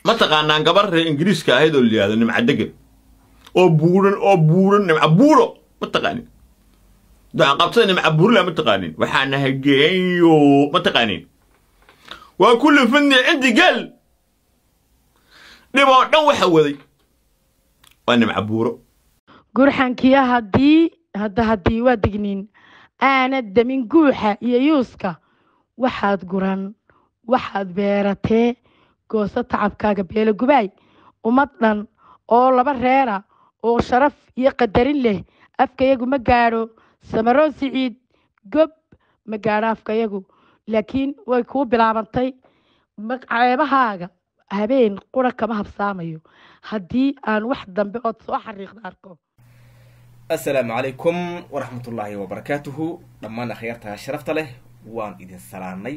mataqaanaan gabar reer ingiriiska ahayd oo layihahdo nimca degan oo buuran oo buuran nimca buuro mataqaanin qabtada nimca buurla mataqaanin waxaa nahay geeyo mataqaanin waa kulli fidni cindi geel dhib oo dhan waxa waday waa nimca buuro gurxankiya haddii hadda haddii waa digniin aanad damin guuxa iyo yuuska waxaad guran waxaad beeratee gooso tacabkaaga beelo gubaay ummad dhan oo laba reera oo sharaf iyo qadarin leh afkayagu ma gaadho samaroon siciid gob ma gaadho afkayagu laakiin way kuu bilaabantay ceebahaaga habeen qura kama habsaamayo haddii aan wax dambe ood soo xariiqda arko assalaamu calaykum waraxmatullaahi wabarakaatuhu dhammaan akhyaarta sharafta leh waan idin salaanay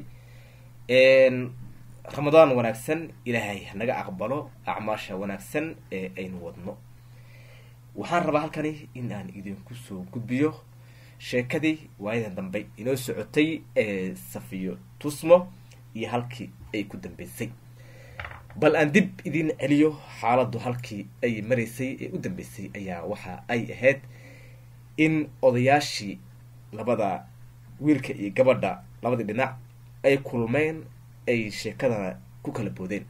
ramadaan wanaagsan ilaahay hanaga aqbalo acmaasha wanaagsan ee aynu wadno waxaan rabaa halkani in aan idinku soo gudbiyo sheekadii waayadan dambe inoo socotay ee safiyo tusmo iyo halkii ay ku dambeysay bal aan dib idin celiyo xaaladdu halkii ay maraysay ee u dambeysay ayaa waxa ay ahayd in odayaashii labada wiilka iyo gabadha labadii dhinac ay kulmeen ay sheekadana ku kala boodeen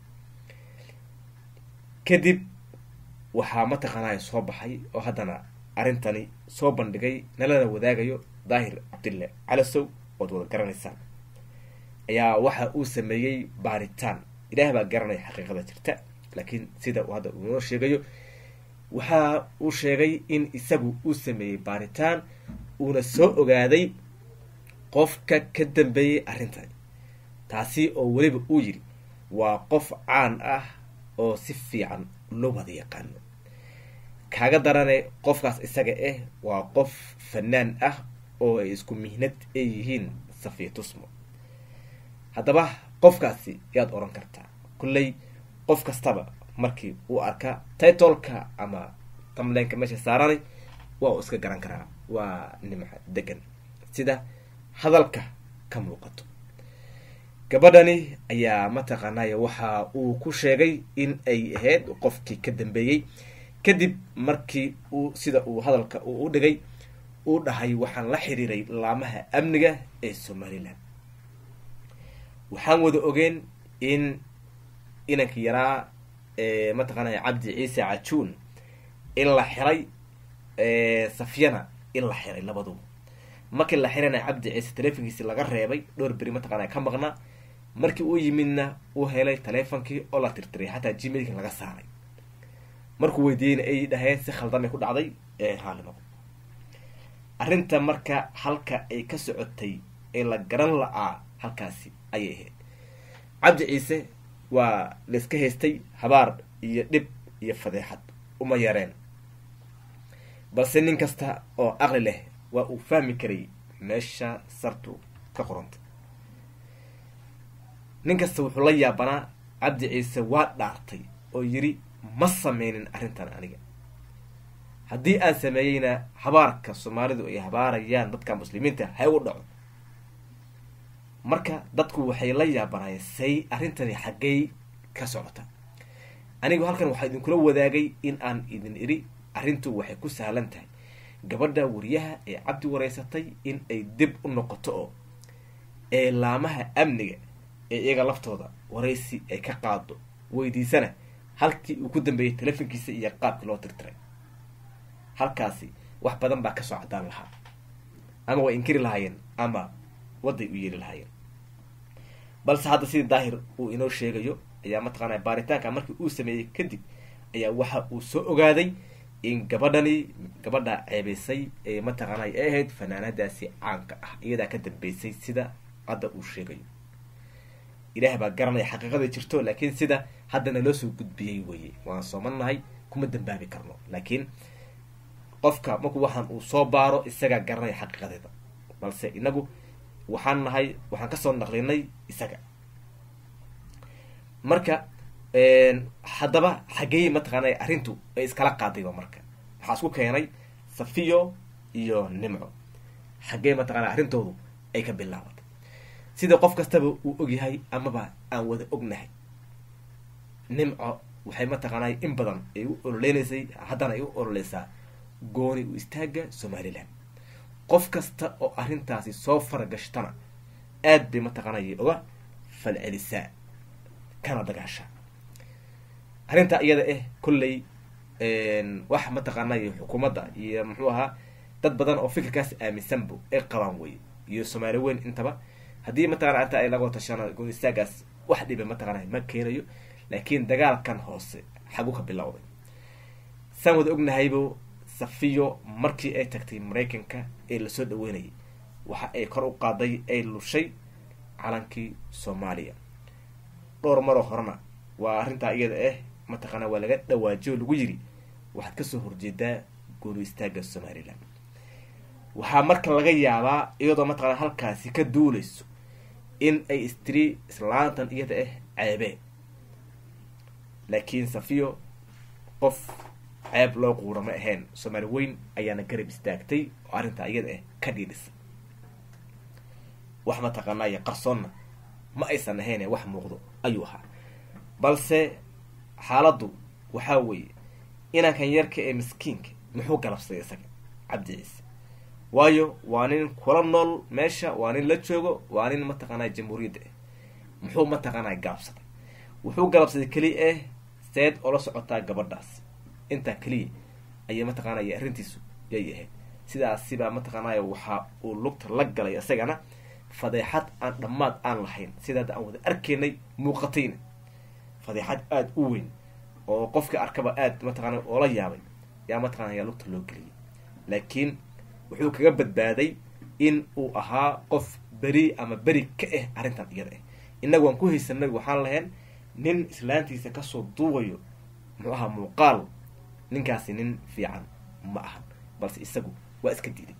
kadib waxaa mataqaanaa soo baxay oo haddana arrintani soo bandhigay nalana wadaagayo daahir cabdille calasow ood wada garanaysaan ayaa waxa uu sameeyey baaritaan ilaah baa garanaya xaqiiqada jirta laakiin sida uu hadda uu inoo sheegayo waxa uu sheegay in isagu uu sameeyey baaritaan uuna soo ogaaday qofka ka dambeeyey arrintani taasi oo weliba uu yidhi waa qof caan ah oo si fiican loo wada yaqaano kaaga darane qofkaas isaga ah waa qof fanaan ah oo ay isku mihnad ay yihiin safiya tusmo haddaba qofkaasi yaad odhan kartaa kulley qof kastaba markii uu arkaa titolka ama tamleenka meesha saaranay waa uu iska garan karaa waa nimca degan sida hadalka ka muuqato gabadhani ayaa mataqaanay waxa uu ku sheegay in ay ahayd qofkii ka dambeeyey kadib markii uu sida uu hadalka uu u dhigay uu dhahay waxaan la xiriiray laamaha amniga ee somalilan waxaan wada ogeen in inankii yaraa mataqaanay cabdi ciise cajuun in la xiray safyana in la xiray labaduba markii la xirana cabdi ciise taleefonkiisi laga reebay dhowr beri mataqaana ka maqnaa markii uu yimidna uu helay taleefonkii oo la tirtiray xataa gmailka laga saaray markuu weydiiyeyna ay dhaheen si khaldamay ku dhacday ee raalli noqo arrinta marka halka ay ka socotay ee la garan la-aa halkaasi ayay ahayd cabdi ciise waa layska haystay habaar iyo dhib iyo fadeexad uma yareen balse nin kasta oo aqli leh waa uu fahmi karay meesha sartu ka qoranta nin kasta wuxuu la yaabanaa cabdi ciise waa dhaartay oo yidhi ma sameynin arrintan aniga haddii aan sameeyeyna habaarka soomaalidu ay habaarayaan dadka muslimiinta ha u dhaco marka dadku waxay la yaabanayeen say arrintani xaggey ka socota anigu halkan waxaa idinkula wadaagay in aan idin idhi arrintu waxay ku sahlan tahay gabadha wariyaha ee cabdi wareysatay in ay dib u noqoto oo ee laamaha amniga ee iyaga laftooda waraysi ay ka qaado weydiisana halkii uu ku dambeeyey telefonkiisa iyo qaabkii loo tirtiray halkaasi wax badan baa kasoo cadaan lahaa ama way inkiri lahaayeen ama waday u yeeli lahaayeen balse hadda sidii daahir uu inoo sheegayo ayaa mataqaanaa baaritaanka markii uu sameeyey kadib ayaa waxa uu soo ogaaday in gabadhani gabadha ceebeysay ee mataqaana ay ahayd fanaanadaasi caanka ah iyadaa ka dambeysay sida hadda uu sheegayo ilaah baa garanaya xaqiiqada jirto laakiin sida haddana loo soo gudbiyey weye waan soomanahay kuma dambaabi karno laakiin qofka markuu waxaan uu soo baaro isagaa garanaya xaqiiqadeeda balse inagu waxaan nahay waxaan kasoo naqlinay isaga marka haddaba xageey mataqaana arrintu ay iskala qaadayba marka waxaa isku keenay safiyo iyo nimco xaggee mataqaana arrintoodu ay ka bilaabatay sida qof kastaba uu ogyahay amaba aan wada ognahay nimco waxay mataqaanay in badan ay u ololeynaysay haddana ay u ololeysaa gooni u istaaga somalilan qof kasta oo arrintaasi soo faragashtana aad bay mataqaanay uga falcelisaa kana dagaasha arrintaa iyada ah kolley wax mataqaanay xukuumadda iyo muxuu ahaa dad badan oo fikirkaas aaminsanbo ay qabaan wey iyo soomaali weyn intaba haddii mataqana arrinta ay laga tashana gooni istaagaas wax dhiba mataqaanay ma keenayo laakiin dagaalkan hoose xagu ka bilowday saan wada ognahaybo safiyo markii ay tagtay maraykanka ee lasoo dhaweynayay waxa ay kor u qaaday ay lushay calankii soomaaliya dhowr maroo horena waa arrintaa iyada ah mataqaana waa laga dhawaajiyo lagu yiri waxaad kasoo horjeedaa gooni istaaga somalilan waxaa marka laga yaabaa iyadoo mataqana halkaasi ka duuleyso in ay istiri islaantan iyada ah ceebee laakiin safiyo qof ceeb loo quura ma ahayn soomaali weyn ayaana garab istaagtay oo arrintaa iyada ah ka dhiidhisay wax mataqaanaayo qarsoonna ma aysan ahayn wax muuqdo ayuu ahaa balse xaaladdu waxaa weeye inankan yarka ee miskiinka muxuu galabsaday isaga cabdi ciise waayo waa nin kula nool meesha waa nin la joogo waa nin mataqaanaa jamhuuriyadda ah muxuu mataqaanaa galabsaday wuxuu galabsaday keliya ah seed oo la socotaa gabadhaas intaa keliya ayay mataqaanaya arrintiisu yay ahayd sidaasibaa mataqaanaya waxaa uu lugta la galay isagana fadeexad aan dhammaad aan lahayn sidaada aan wada arkaynay muuqatayna fadeexad aada u weyn oo qofka arkaba aada mataqaana oola yaabay yaa mataqana yaa lugta loo geliyay laakiin wuxuu kaga badbaaday in uu ahaa qof beri ama beri ka ah arrintan iyada ah innagu waan ku haysanay waxaan lahayn nin islaantiisa kasoo duubayo muxuu ahaa muuqaal ninkaasi nin fiican ma ahan balse isagu waa iska diiday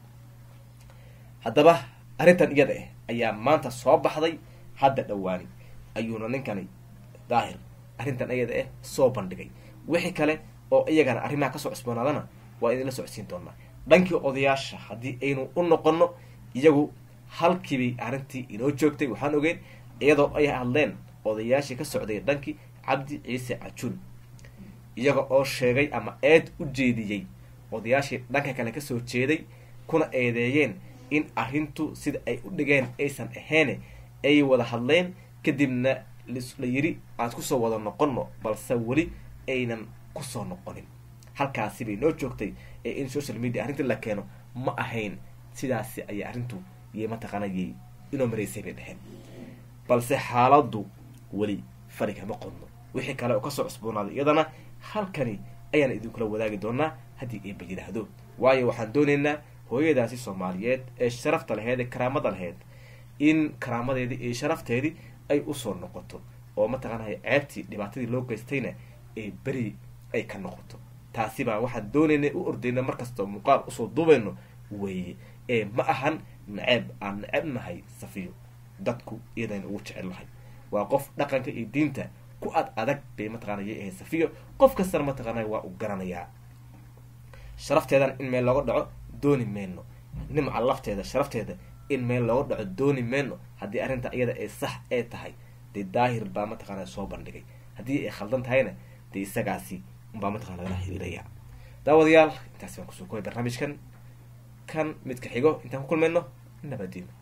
haddaba arrintan iyada ah ayaa maanta soo baxday hadda dhowaani ayuuna ninkani daahir arrintan iyada ah soo bandhigay wixii kale oo iyagana arrimaha kasoo cusboonaadana waa idinla socodsiin doonaa dhankii odayaasha haddii aynu u noqono iyagu halkiibay arrintii inoo joogtay waxaan ogeyn iyadoo ay hadleen odayaashii ka socday dhankii cabdi ciise cajuun iyaga oo sheegay ama eed u jeediyey odayaashii dhanka kale kasoo jeeday kuna eedeeyeen in arrintu sida ay u dhigeen aysan ahayn ay wada hadleen kadibna la yiri aan kusoo wada noqono balse weli aynan kusoo noqonin halkaasi bay noo joogtay ee in social media arrintii la keeno ma ahayn sidaasi ayay arrintu iyo mataqaanayay inoo maraysay bay dheheen balse xaaladdu weli fari kama qodno wixii kale oo kasoo cusboonaaday iyadana halkani ayaan idinkula wadaagi doonaa haddii eeba yidhaahdo waayo waxaan doonaynaa hooyadaasi soomaaliyeed ee sharafta laheyd ee karaamada laheyd in karaamadeedii iyo sharafteedii ay usoo noqoto oo mataqaanaya ceebtii dhibaatadii loo geystayna ee beri ay ka noqoto taasi baa waxaan doonaynay u ordayna markastoo muuqaal usoo duubayno weeye ee ma ahan naceeb aan neceb nahay safiyo dadku iyadayna ugu jecel lahay waa qof dhaqanka iyo diinta ku ad adag bay mataqaana yay ahayd safiyo qof kastana mataqaanaya waa u garanayaa sharafteedan in meel looga dhaco dooni mayno nimca lafteeda sharafteeda in meel looga dhaco dooni mayno haddii arrinta iyada ay sax ee tahay dee daahir baa mataqaana soo bandhigay haddii ay khaldan tahayna dee isagaasi unbaa mataqana lagala xiriiraya daawadayaal intaasi baan kusoo koobay barnaamijkan kan midka xigo intaan ku kulmayno nabadiino